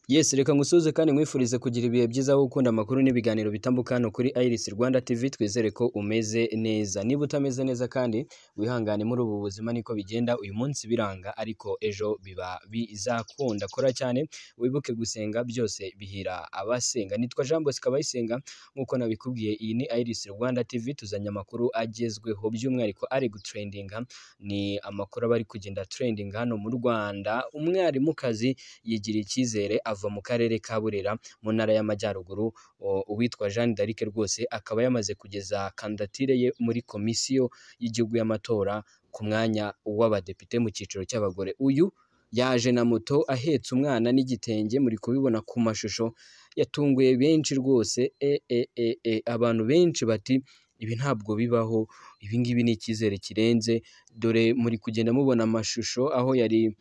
Yes, reka ngusuhuze kandi nkwifurize kugira ibihe byiza aho ukunda amakuru n'ibiganiro bitambuka hano kuri Iris Rwanda TV twizere ko umeze neza. Niba utameze neza kandi wihangane muri ubu buzima niko bigenda uyu munsi biranga ariko ejo biba bizakunda. Kora cyane wibuke gusenga byose bihira abasenga. Nitwa Jean Bosco Abayisenga nk'uko nabikubwiye iyi ni Iris Rwanda TV tuzanye amakuru agezweho by'umwihariko ari gutrendinga ni amakuru aba ari kugenda trendinga hano mu Rwanda. Umwarimukazi yigiriye icyizere ava mu karere ka Burera mu ntara y'Amajyaruguru o- uwitwa Jeanne d'Arc rwose akaba yamaze kugeza kandidatire ye muri komisiyo y'igihugu y'amatora ku mwanya w'abadepite mu cyiciro cy'abagore. Uyu yaje na moto ahetse umwana n'igitenge muri kubibona ku mashusho yatunguye benshi rwose e, e, e, e. abantu benshi bati ibi ntabwo bibaho ibi ngibi ni icyizere kirenze dore muri kugenda mubona amashusho aho yari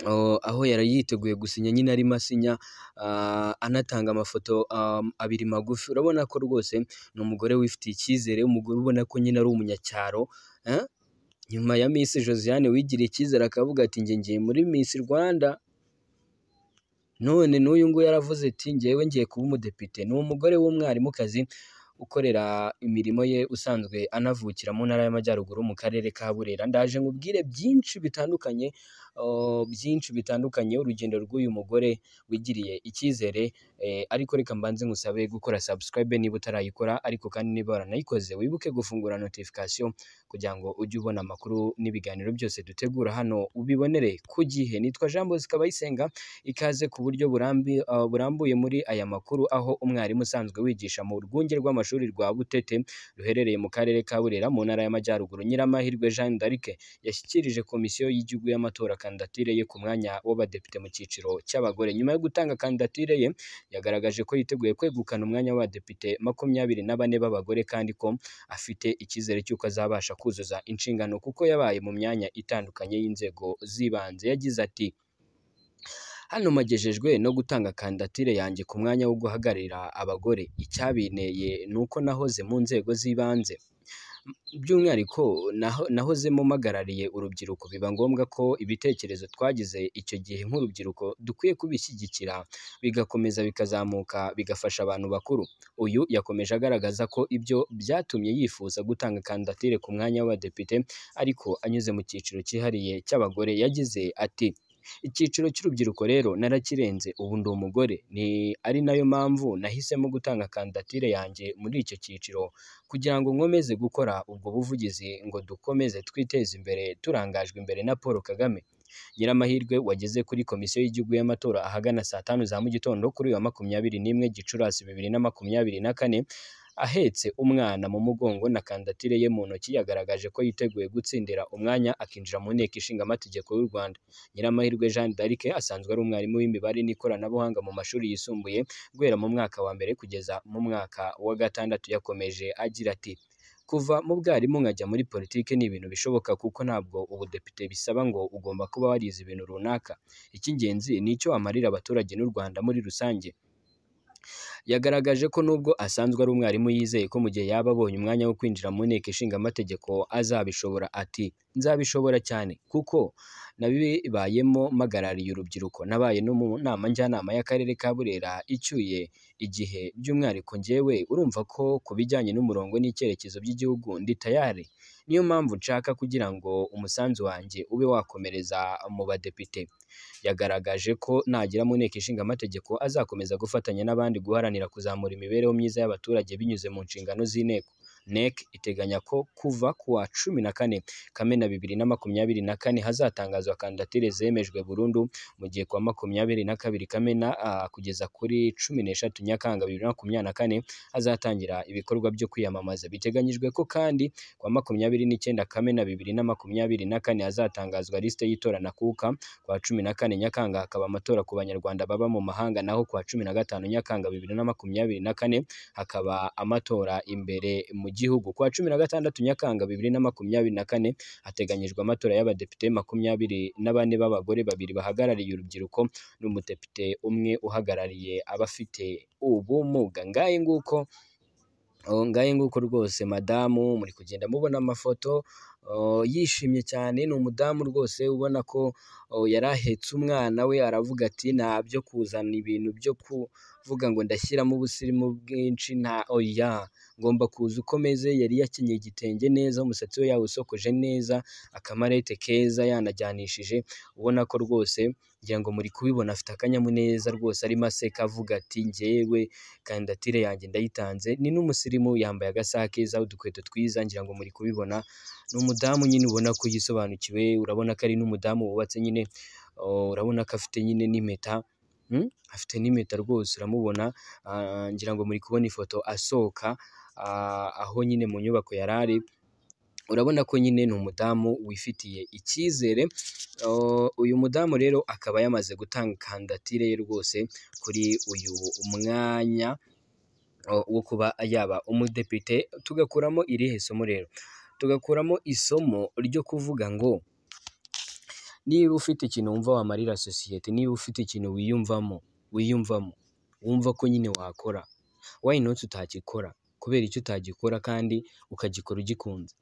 Oh, aho yari yiteguye gusinya nyine arimo asinya ah, anatanga amafoto um, abiri magufi urabona ko rwose ni umugore wifitiye icyizere umugore ubona ko nyine ari umunyacyaro eh? nyuma ya Miss Josiane wigiriye icyizere akavuga ati njye ngiye muri Miss Rwanda none n'uyu nguyu yaravuze ati ngewe ngiye kuba umudepite ni umugore w'umwarimukazi ukorera imirimo ye usanzwe anavukira mu ntara y'amajyaruguru mu karere ka Burera ndaje nkubwire byinshi bitandukanye oh, byinshi bitandukanye urugendo rw'uyu mugore wigiriye icyizere eh, ariko reka mbanze ngusabe gukora subscribe niba utarayikora ariko kandi niba waranayikoze wibuke gufungura notification kugira ngo ujye ubona amakuru n'ibiganiro byose dutegura hano ubibonere ku gihe nitwa Jean Bosco Abayisenga ikaze ku buryo burambi, uh, burambuye muri aya makuru aho umwarimu usanzwe wigisha mu rwunge rw'amashuri rwa Butete ruherereye mu karere ka Burera mu ntara y'Amajyaruguru Nyiramahirwe Jeanne d'Arc yashyikirije komisiyo y'igihugu y'amatora kandidatire ye ku mwanya w'abadepite mu cyiciro cy'abagore nyuma yo gutanga kandidatire ye yagaragaje ko yiteguye kwegukana umwanya w'abadepite makumyabiri na bane b'abagore kandi ko afite icyizere cy'uko azabasha kuzuza inshingano kuko yabaye mu myanya itandukanye y'inzego z'ibanze yagize ati Hano magejejwe no gutanga kandidatire yanjye ku mwanya wo guhagararira abagore. Icyabinteye ni uko nahoze mu nzego z'ibanze. By'umwihariko naho- nahozemo mpagarariye urubyiruko. Biba ngombwa ko ibitekerezo twagize icyo gihe nk'urubyiruko dukwiye kubishyigikira, bigakomeza bikazamuka, bigafasha abantu bakuru. Uyu yakomeje agaragaza ko ibyo byatumye yifuza gutanga kandidatire ku mwanya w'abadepite, ariko anyuze mu cyiciro cyihariye cy'abagore, yagize ati icyiciro cy'urubyiruko rero narakirenze ubu ndi umugore ni ari nayo mpamvu nahisemo gutanga kandidatire yanjye muri icyo cyiciro kugira ngo nkomeze gukora ubwo buvugizi ngo dukomeze twiteze imbere turangajwe imbere na Paul Kagame Nyiramahirwe wageze kuri komisiyo y'igihugu y'amatora ahagana saa tanu za mu gitondo kuri uyu wa makumyabiri n'imwe Gicurasi bibiri na makumyabiri na kane ahetse umwana mu mugongo na kandidatire ye mu ntoki yagaragaje ko yiteguye gutsindira umwanya akinjira mu nteko ishinga amategeko y'u Rwanda Nyiramahirwe Jeanne d'Arc asanzwe ari umwarimu w'imibare n'ikoranabuhanga mu mashuri yisumbuye guhera mu mwaka wa mbere kugeza mu mwaka wa gatandatu yakomeje agira ati kuva mu bwarimu nkajya muri politiki ni ibintu bishoboka kuko ntabwo ubudepite bisaba ngo ugomba kuba warize ibintu runaka icy'ingenzi ni icyo wamarira abaturage n'u Rwanda muri rusange yagaragaje ko nubwo asanzwe ari umwarimu yizeye ko mu gihe yaba abonye umwanya wo kwinjira mu nteko ishinga amategeko azabishobora ati nzabishobora cyane kuko nabibayemo mpagarariye urubyiruko nabaye no mu nama njyanama y'akarere ka Burera icyuye igihe by'umwihariko njyewe urumva ko ku bijyanye n'umurongo n'icyerekezo by'igihugu ndi tayari niyo mpamvu nshaka kugira ngo umusanzu wanjye ube wakomereza mu badepite yagaragaje ko nagera mu nteko ishinga amategeko azakomeza gufatanya n'abandi guharanira kuzamura imibereho myiza y'abaturage binyuze mu nshingano z'inteko NEC iteganya ko kuva ku wa cumi na kane Kamena bibiri na makumyabiri na kane hazatangazwa kandidatire zemejwe burundu mu gihe ku wa makumyabiri na kabiri Kamena ah, kugeza kuri cumi n'eshatu Nyakanga bibiri na makumyabiri na kane hazatangira ibikorwa byo kwiyamamaza biteganyijwe ko kandi ku wa makumyabiri n'icyenda Kamena bibiri na makumyabiri na kane hazatangazwa lisite y'itora na kuka kwa cumi na kane Nyakanga hakaba amatora ku Banyarwanda baba mu mahanga naho kwa cumi na gatanu Nyakanga bibiri na makumyabiri na kane hakaba amatora imbere mu gihugu kwa cumi na gatandatu Nyakanga bibiri na makumyabiri na kane hateganyijwe amatora y'abadepite makumyabiri na bane b'abagore babiri bahagarariye urubyiruko n'umudepite umwe uhagarariye abafite ubumuga ngahe nguko Oh, ngahe nguko rwose madamu muri kugenda mubona amafoto yishimye cyane ni umudamu rwose ubona ko yari ahetse umwana we aravuga ati ntabyo kuzana ibintu byo kuvuga ngo ndashyiramo ubusirimu bwinshi nta oya ngomba kuza uko meze yari yakenyeye igitenge neza umusatsi we yawusokoje neza akamarete keza yanajyanishije ubona ko rwose ngira ngo muri kubibona afite akanyamuneza rwose arimo aseka avuga ati njyewe kandidatire yanjye ndayitanze ni n'umusirimu yambaye agasaha keza udukweto twiza ngira ngo muri kubibona ni umudamu nyine ubona ko yisobanukiwe urabona ko ari n'umudamu wubatse nyine urabona ko afite nyine n'impeta afite n'impeta rwose uramubona ngira ngo muri kubona ifoto asohoka aho nyine mu nyubako yari ari urabona ko nyine ni umudamu wifitiye icyizere uyu mudamu rero akaba yamaze gutanga kandidatire ye rwose kuri uyu mwanya wo kuba yaba umudepite tugakuramo irihe somo rero tugakuramo isomo ryo kuvuga ngo niba ufite ikintu wumva wamarira sosiyete niba ufite ikintu wiyumvamo wiyumvamo wumva ko nyine wakora wayinoti utakikora kubera icyo utagikora kandi ukagikora ugikunze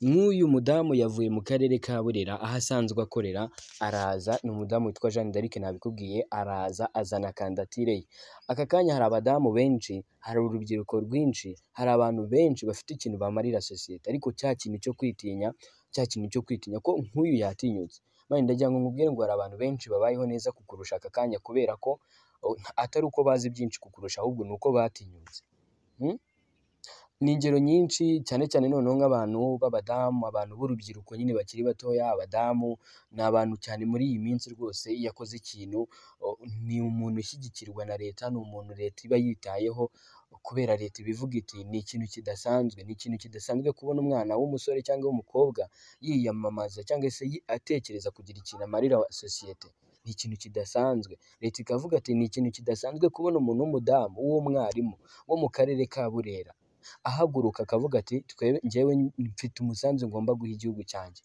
nk'uyu mudamu yavuye mu karere ka burera aho asanzwe akorera araza ni umudamu witwa jeanne d'arc nabikubwiye araza azana kandidatire ye aka kanya hari abadamu benshi hari urubyiruko rwinshi hari abantu benshi bafite ikintu bamarira sosiyete ariko cya kintu cyo kwitinya cya kintu cyo kwitinya ko nk'uyu yatinyutse mani ndagira ngo mubwire ngo hari abantu benshi babayeho neza kukurusha aka kanya kubera ko atari uko bazi byinshi kukurusha ahubwo ni uko batinyutse ni ingero nyinshi cyane cyane noneho nk'abantu b'abadamu abantu b'urubyiruko nyine bakiri batoya abadamu ni abantu cyane muri iyi minsi rwose iyo akoze ikintu ni umuntu ushyigikirwa na leta ni umuntu leta iba yitayeho kubera leta ibivuga iti ni ikintu kidasanzwe ni ikintu kidasanzwe kubona umwana w'umusore cyangwa w'umukobwa yiyamamaza cyangwa se atekereza kugira ikintu amarira sosiyete ni ikintu kidasanzwe leta ikavuga ati ni ikintu kidasanzwe kubona umuntu w'umudamu w'umwarimu wo mu karere ka burera ahaguruka akavuga ati ngewe mfite umusanzu ngomba guha igihugu cyanjye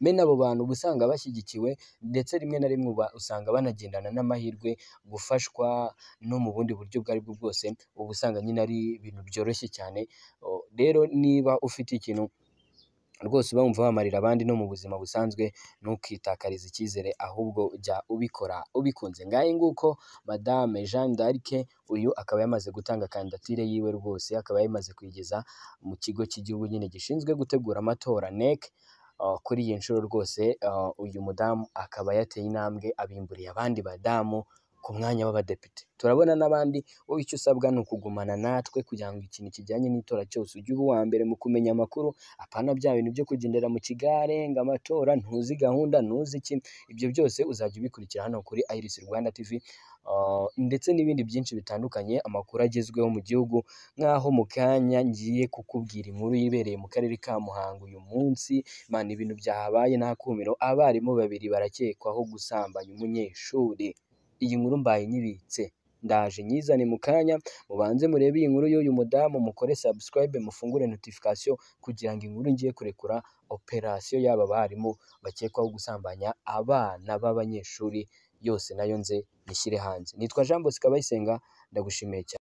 mena abo bantu uba usanga bashyigikiwe ndetse rimwe na rimwe usanga banagendana n'amahirwe gufashwa no mu bundi buryo ubwo ari bwo bwose uba usanga nyine ari ibintu byoroshye cyane rero niba ufite ikintu rwose uba wumva wamarira abandi no mu buzima busanzwe ntukitakarize icyizere ahubwo jya ubikora ubikunze ngahe nguko madame jeanne d'arc uyu akaba yamaze gutanga kandidatire yiwe rwose akaba yamaze kuyigeza mu kigo cy'igihugu nyine gishinzwe gutegura amatora nec kuri iyi nshuro rwose uyu mudamu akaba yateye intambwe abimburiye abandi badamu ku mwanya w'abadepite turabona n'abandi wowe icyo usabwa ni ukugumana natwe kugira ngo ikintu kijyanye n'itora cyose ujye uba uwa mbere mu kumenya amakuru apana bya bintu byo kugendera mu kigare ngo amatora ntuzi gahunda ntuzi iki ibyo byose uzajya ubikurikira hano kuri iris rwanda tv ndetse n'ibindi byinshi bitandukanye amakuru agezweho mu gihugu nk'aho mu kanya ngiye kukubwira inkuru yibereye mu karere ka muhanga uyu munsi mana ibintu byahabaye nta kumiro abarimu babiri barakekwaho gusambanya umunyeshuri iyi nkuru mbaye nyibitse ndaje nyizane mu kanya mubanze murebe iyi nkuru y'uyu mudamu mukore subscribe mufungure notification kugira ngo inkuru ngiye kurekura operasiyo y'aba barimu bakekwaho gusambanya abana b'abanyeshuri yose nayo nze nishyire hanze nitwa jean bosco abayisenga ndagushimiye cyane